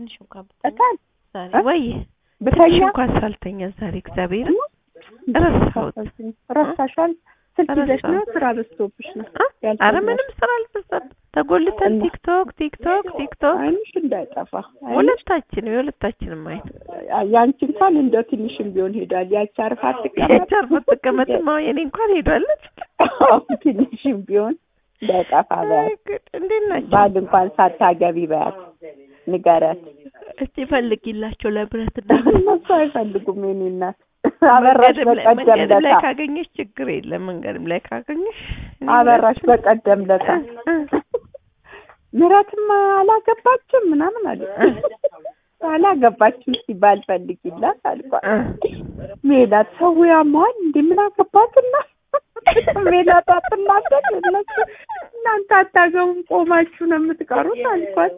ትንሽ እንኳን ብተኛ እታል ዛሬ እ? ወይ ትንሽ ብተኛ እንኳን ሳልተኛ ዛሬ እግዚአብሔር ረሳሁት። ረሳሻል። ስልክ ይዘሽ ነው ረሳሁት። ስራ በዝቶብሽ ነው እ? አረ ያልተኛሽ። ምንም ስራ አልበዛም። ተጎልተን እና- ቲክቶክ ቲክቶክ ቲክቶክ አይንሽ እንዳይጠፋ አይንሽ ሁለታችንም የሁለታችንም አይን ያንቺ እንኳን እንደው ትንሽም ቢሆን ሄዷል። ያቺ አርፋ አትቀመጥ የቻር መጠቀመጥማ የኔ እንኳን ሄዷለች። ትንሽም ቢሆን እንዳይጠፋ በያት። አይ ጉድ! እንዴት ናቸው? ባል እንኳን ሳታገቢ በያት ንገረት። እስቲ ፈልጊላቸው ለብረት እና እነሱ አይፈልጉም የኔ እናት። አበራሽ መንገድም ላይ- በቀደም መንገድም ላይ ለታ ካገኘሽ ችግር የለም። መንገድም ላይ ካገኘሽ እኔ አበራሽ ሁለቱም- በቀደም ለታ እ፣ ምረትም አላገባችም ምናምን አለ አላገባችም ሲባል ፈልጊላት አልኳት። እ፣ ሜላት ሰው ያማዋል እንዴ ምን አገባትና ሜላት አትናገር እነሱ እናንተ አታገቡም ቆማችሁ ነው የምትቀሩት አልኳት።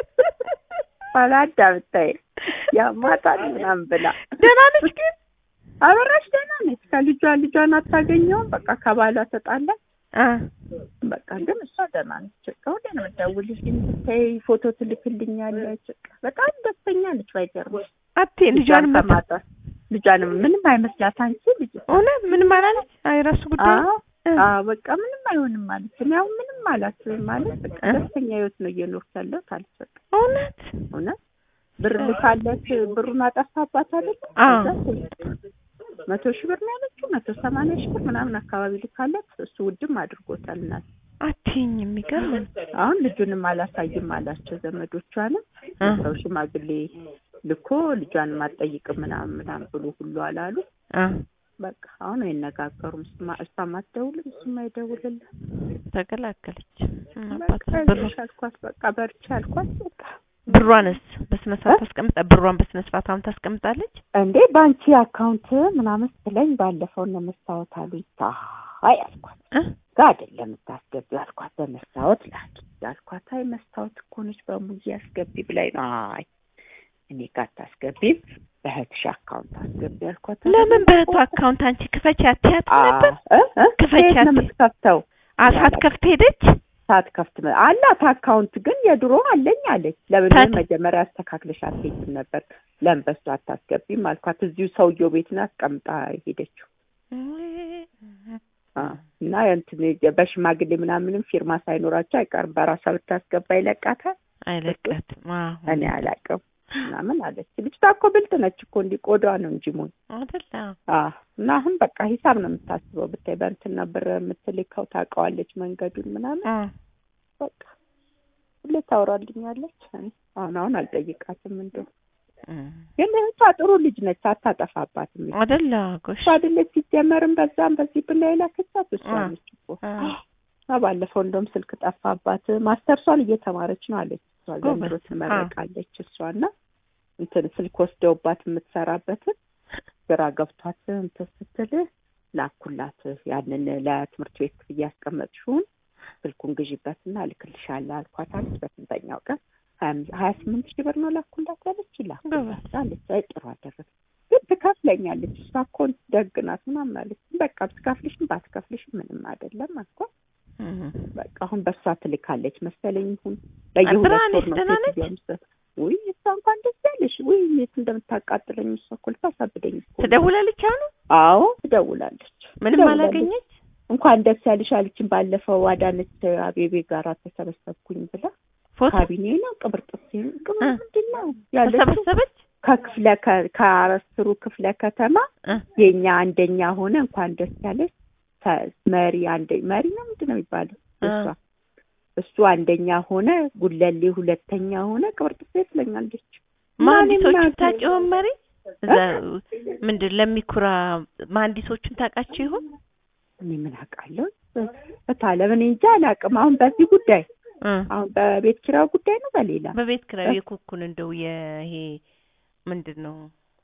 አላዳምጣይ ያማታል ምናምን ብላ ደህና ነች ግን አበራሽ ደህና ነች። ከልጇ ልጇን አታገኘውም። በቃ ከባሏ ተጣላች። አ በቃ ግን እሷ ደህና ነች። በቃ ሁሌ ነው የምትደውልልኝ፣ ብታይ ፎቶ ትልክልኛለች። በቃ በጣም ደስተኛ ነች። ባይገርምሽ አቴ ልጇን መታ ከማጣት ልጇንም ምንም አይመስላት አንቺ ልጅ እውነት ምንም አላለች። አይ ራሱ ጉዳይ አዎ እ፣ አዎ በቃ ምንም አይሆንም ማለት ነው። ያው ምንም አላስብም ማለት በቃ እ? ደስተኛ ህይወት ነው እየኖርኩ ያለሁት አለች። በቃ እውነት እውነት ብር ልካለት ብሩን አጠፋባት አይደል? አዎ። ከዛ መቶ ሺህ ብር ነው ያለችው መቶ ሰማንያ ሺህ ብር ምናምን አካባቢ ልካለት እሱ ውድም አድርጎታል። እናት አቴኝ የሚገርም ነው። አሁን ልጁንም አላሳይም አላቸው ዘመዶቿንም እ፣ ሰው ሽማግሌ ልኮ ልጇንም አትጠይቅም ምናምን ምናምን ብሎ ሁሉ አላሉ። አ በቃ አሁን አይነጋገሩም። እሱማ እሷም አትደውልም እሱም አይደውልልም። ተገላገለች። ምን በቃ አባቷ ብሩ አይዞሽ አልኳት። በቃ በርቺ አልኳት። በቃ ብሯንስ በስነ ስርዓት ታስቀምጣ ብሯን በስነ ስርዓት አሁን ታስቀምጣለች። እንዴ ባንቺ አካውንት ምናምን ስትለኝ ባለፈው እነ መስታወት አሉኝ። አይ አልኳት እ? ጋ አይደለም የምታስገቢው አልኳት። በመስታወት ላኪ አልኳት። አይ መስታወት እኮ ነች በሙዬ አስገቢ ብላኝ ነው። አይ እኔ ጋር አታስገቢም በእህትሽ አካውንት አስገቢ አልኳት። ለምን በእህቱ አካውንት አንቺ ክፈች አትያት ነበር? እ? እ? ክፈቻት። ከየት ነው የምትከፍተው? አሳት ከፍት ሄደች። ሳትከፍት መ- አላት አካውንት ግን የድሮ አለኝ አለች። ለምን ታት- መጀመሪያ አስተካክለሽ አትሄጂም ነበር? ለምን በሱ አታስገቢም አልኳት። እዚሁ ሰውየው ቤት ነው አስቀምጣ ሄደችው። አ እና እንትን በሽማግሌ ምናምንም ፊርማ ሳይኖራቸው አይቀርም በራሷ ብታስገባ ይለቃታል። አይለቃትም። አዎ እኔ አላውቅም ምናምን አለች። ልጅቷ እኮ ብልጥ ነች እኮ እንዲህ ቆዳዋ ነው እንጂ ሞኝ። አይደለ? አ እና አሁን በቃ ሂሳብ ነው የምታስበው ብታይ በእንትን ነበር የምትልከው ታውቀዋለች መንገዱን ምናምን አ በቃ ሁሌ ታወራልኛለች። እኔ አሁን አሁን አልጠይቃትም እንደው እም። ግን እህቷ ጥሩ ልጅ ነች፣ አታጠፋባትም። አይደለ? ጎሽ እሷ አይደለች ሲጀመርም በዛም በዚህ ብላ የላከቻት እሷ አ ነች እኮ አ እና ባለፈው እንደውም ስልክ ጠፋባት። ማስተርሷን እየተማረች ነው አለች። እሷ ዘንድሮ ጎበዝ። ትመረቃለች። እሷ እና እንትን ስልክ ወስደውባት የምትሰራበትን ግራ ገብቷት እንትን ስትል ላኩላት። ያንን ለትምህርት ቤት ክፍያ ያስቀመጥሽውን ስልኩን ግዢበትና እልክልሻለሁ አልኳት አለች። በስንተኛው ቀን ሀያ አምስት- ሀያ ስምንት ሺህ ብር ነው ላኩላት ያለች ላኩላት አለች። አይ ጥሩ አደረግ ግን ትከፍለኛለች። እሷ እኮ ደግ ናት ምናምን አለች። በቃ ብትከፍልሽም ባትከፍልሽም ምንም አይደለም አልኳት። እም። በቃ አሁን በሷ ትልካለች መሰለኝ። ይሁን በየሁለት ብርሃኔ ወር ነው ደህና ነች? ሴትዮዋ የምትሰጥ። ውይ እሷ እንኳን ደስ ያለሽ። ውይ የት እንደምታቃጥለኝ እሷ እኮ ልታሳብደኝ እኮ ነው። ትደውላለች አሁን? አዎ ትደውላለች። ምንም ትደውላለች። አላገኘች? እንኳን ደስ ያለሽ አለችን። ባለፈው አዳነች አቤቤ ጋር ተሰበሰብኩኝ ብላ ፎቶ ካቢኔ ነው ቅብር ጥሴ ቅብር እ። ምንድን ነው ያለችው ተሰበሰበች? ከክፍለ ከ- ከአስሩ ክፍለ ከተማ እ የኛ አንደኛ ሆነ እንኳን ደስ ያለሽ ተ- መሪ አንደ መሪ ነው ምንድን ነው የሚባለው እ። እሷ እሱ አንደኛ ሆነ ጉለሌ ሁለተኛ ሆነ ቅብርጥሴ ትለኛለች መሀንዲሶቹን ማን ታውቂ ይሆን መሪ? እዛ ምንድን ለሚኩራ መሀንዲሶቹን ታውቃቸው ይሆን? እኔ ምን አውቃለሁ እታለም እኔ እንጃ አላውቅም አሁን በዚህ ጉዳይ እ አሁን በቤት ኪራይ ጉዳይ ነው በሌላ በቤት ኪራይ የኩኩን እንደው ይሄ ምንድን ነው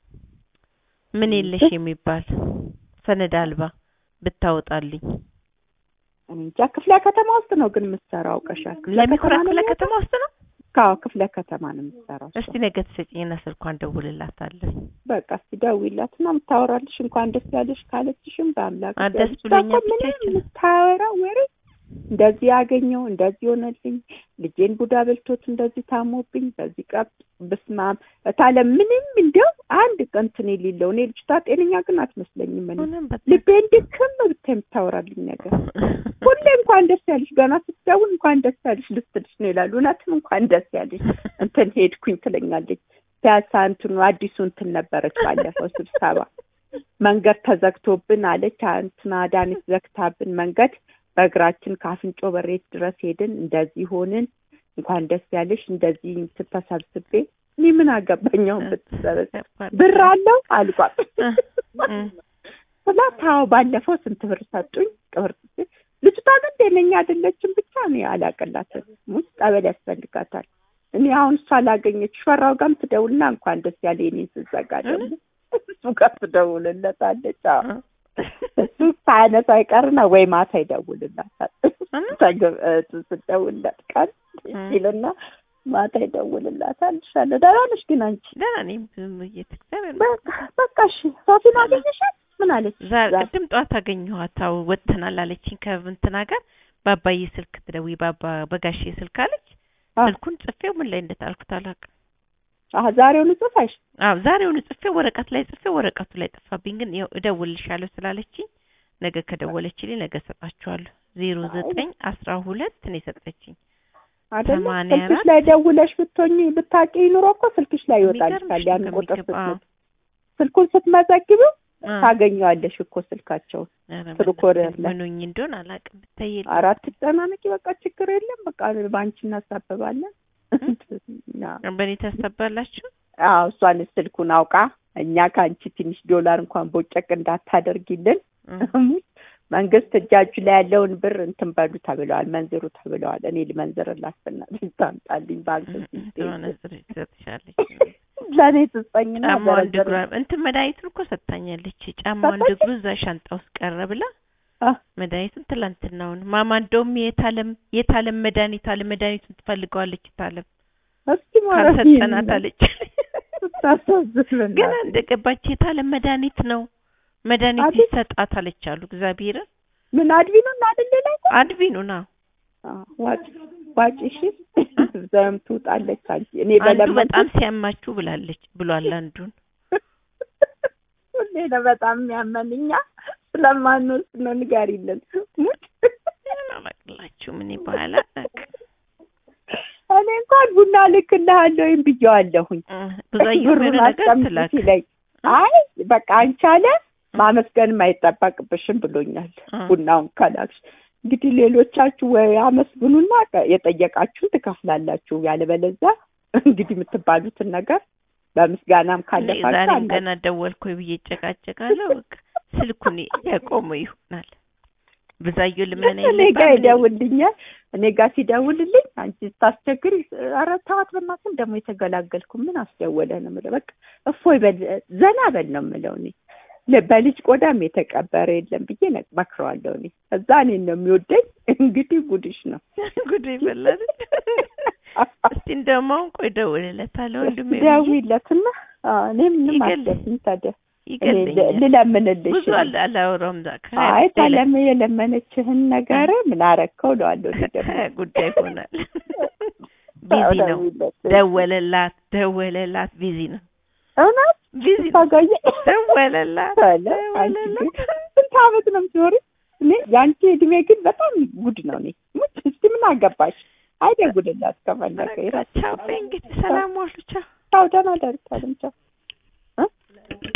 ምን የለሽ የሚባል ሰነድ አልባ ብታወጣልኝ እኔ እንጃ ክፍለ ከተማ ውስጥ ነው ግን የምትሰራው አውቀሻል ክፍለ ለሚኩራ ከተማ ነው ክፍለ የሚወጣው? ከተማ ውስጥ ነው። አዎ ክፍለ ከተማ ነው የምትሰራው እሷ። እስቲ ነገ ትሰጪኝና ስልኳን ደውልላታለሁ። በቃ እስቲ ደውይላትና የምታወራልሽ እንኳን ደስ ያለሽ ካለችሽም በአምላክ አ ደስ እግዚአብሔር። ብሎኛል እሷ እኮ ምንም ብቻችን። የምታወራው ወሬ እንደዚህ ያገኘው እንደዚህ ሆነልኝ፣ ልጄን ቡዳ በልቶት እንደዚህ ታሞብኝ፣ በዚህ ቀብ ብስማም እታለ ምንም እንዲያው አንድ ቀን እንትን የሌለው እኔ ልጅቷ ጤነኛ ግን አትመስለኝም። እኔ እውነትም በጣም ልቤን ድክም ብታይ የምታወራልኝ ነገር ሁሌ እንኳን ደስ ያለሽ ገና ስትደውል እንኳን ደስ ያለሽ ልትልሽ ነው ይላሉ። እውነትም እንኳን ደስ ያለሽ እንትን ሄድኩኝ ትለኛለች። ፒያሳ እንትኑ አዲሱ እንትን ነበረች ባለፈው ስብሰባ መንገድ ተዘግቶብን አለች። እንትና ዳኒት ዘግታብን መንገድ በእግራችን ከአፍንጮ በሬት ድረስ ሄድን። እንደዚህ ሆንን። እንኳን ደስ ያለሽ እንደዚህ እንትን ተሰብስቤ እኔ ምን አገባኛውን ብትሰበሰብ ብር አለው አልኳት። ስላት አዎ ባለፈው ስንት ብር ሰጡኝ ቅብር ልጅቷ ግን ጤነኛ አይደለችም። ብቻ እኔ አላቀላትም ሙስ ጠበል ያስፈልጋታል። እኔ አሁን እሷ ላገኘች ሸራው ጋርም ትደውልና እንኳን ደስ ያለ የኔን ስዘጋ ደግሞ እሱ ጋር ትደውልለታለች። አዎ እሱ ሳያነሳ አይቀርና ወይ ማታ ይደውልላታል። ስትደውልለት ቀን ይልና ማታ ይደውልላታል። ይሻለ ደህና ነሽ ግን አንቺ? ደህና ነኝ። ብዙም እየተግዛቤር በቃ በቃ እሺ። ሶፊን አገኘሻት? ምን አለች? ዛሬ ቅድም ጠዋት አገኘኋት። አዎ ወጥተናል አለችኝ ከእንትና ጋር በአባዬ ስልክ ትደውይ በአባ በጋሼ ስልክ አለች። ስልኩን ጽፌው ምን ላይ እንደጣልኩት አላውቅም። አዎ ዛሬውኑ ጽፋሽ? አዎ ዛሬውኑ ጽፌው ወረቀት ላይ ጽፌው ወረቀቱ ላይ ጠፋብኝ። ግን ያው እደውልልሻለሁ ስላለችኝ ነገ ከደወለችልኝ ነገ እሰጣችኋለሁ። ዜሮ ዘጠኝ አስራ ሁለት ነው የሰጠችኝ። አይደለ ሰማንያ ስልክሽ አራት ላይ ደውለሽ ብትሆኚ ብታውቂ ኑሮ እኮ ስልክሽ ላይ ይወጣልሻል። የሚገርምሽ ያን ነው ቁጥር ከሚገባ- አዎ። ስትመ- ስልኩን ስትመዘግቢው አ- ታገኘዋለሽ እኮ ስልካቸውን። ኧረ ስልክ ወደ በእናትሽ ላይ ምኑኝ እንደሆነ አላውቅም። ብታይ የለም። አራት ተጨናነቂ በቃ ችግር የለም። በቃ በአንቺ እናሳብባለን። አዎ በእኔ ታስታባላችሁ። አዎ እሷን ስልኩን አውቃ እኛ ከአንቺ ትንሽ ዶላር እንኳን ቦጨቅ እንዳታደርጊልን መንግስት እጃችሁ ላይ ያለውን ብር እንትን በሉ ተብለዋል፣ መንዝሩ ተብለዋል። እኔ ልመንዝርላት በእናትሽ ታምጣልኝ ባንክ ስለሆነ ስር ትሰጥሻለች። ለእኔ ትስጠኝና ጫማዋን ዘረዘር- ድግሯ እንትን መድኃኒቱን እኮ ሰጥታኛለች። ጫማዋን ሰጠችኝ? ድግሩ እዛ ሻንጣ ውስጥ ቀረ ብላ አ፣ መድኃኒቱን ትላንትናውን ማማ እንደውም የታለም የታለም መድኃኒት አለ መድኃኒቱን ትፈልገዋለች ታለም እስኪ ማለት ካልሰጠናት አለች። ስታሳዝን ግን እንደገባች የታለም መድኃኒት ነው መድኃኒት አቤት። ይሰጣት አለች አሉ እግዚአብሔርን ምን አድቢኑ እና አይደለ ላይ አድቪኑ ና ዋጭ ዋጭ እሺ ዘም ትውጣለች አንቺ እኔ አንዱ በለመንኩት በጣም ሲያማችሁ ብላለች ብሏል አንዱን ሁሌ ነው በጣም የሚያመን እኛ ስለማንወስድ ነው ንገሪልን ሙት አላቅላችሁ ምን በኋላ እኔ እንኳን ቡና ልክልሃለሁ ወይም ብዬዋለሁኝ ብዙ ብሩን ነገር አስቀምጥ ትላክ ሲለኝ አይ በቃ አንቺ አለ ማመስገንም አይጠበቅብሽም ብሎኛል አ። ቡናውን ከላክሽ እንግዲህ ሌሎቻችሁ ወይ አመስግኑና ቀ- የጠየቃችሁን ትከፍላላችሁ ያለበለዚያ እንግዲህ የምትባሉትን ነገር በምስጋናም ካለፋችሁ ዛሬም አላ- ገና ደወልኩ ብዬ እጨቃጨቃለሁ በቃ ስልኩን ያቆመው ይሆናል ብዛየው ልመና እኔ ጋ ይደውልኛል። እኔ ጋ ሲደውልልኝ አንቺ ስታስቸግሪ ኧረ ተዋት በእናትህ ደግሞ የተገላገልኩ ምን አስደወለ ነው የምለው። በቃ እፎይ በል ዘና በል ነው የምለው እኔ ለ- በልጅ ቆዳም የተቀበረ የለም ብዬ ነ- መክረዋለሁ እኔ እዛ እኔን ነው የሚወደኝ። እንግዲህ ጉድሽ ነው ጉድ ይበላል እስቲ እንደውም አሁን ቆይ እደውልለታለሁ ወንድሜ ብዬ ደውይለትና አዎ፣ እኔ ምንም ይገል- አስደስኝ ታዲያ እኔ ይገለኛል ልለምንልሽ ብዙ አለ አላወራውም ዛ አይ ታለም የለመነችህን ነገር ምን አረከው እለዋለሁ እኔ ደግሞ ጉዳይ ይሆናል ቢዚ ነው ደውይለት። ደወለላት ደወለላት ቢዚ ነው እውነት ቢዚ ነው ታጋየ ደወለላት አለ አንቺ ግን ደወለላት ስንት ዓመት ነው የምትኖሪ? እኔ የአንቺ እድሜ ግን በጣም ጉድ ነው። እኔ ሙች እስቲ ምን አገባሽ? አይደጉልላት ከፈለገ ይራ ቻው በይ እንግዲህ ሰላም ዋሉ ቻው ቻው፣ ደህና ደርቻለሁ ቻው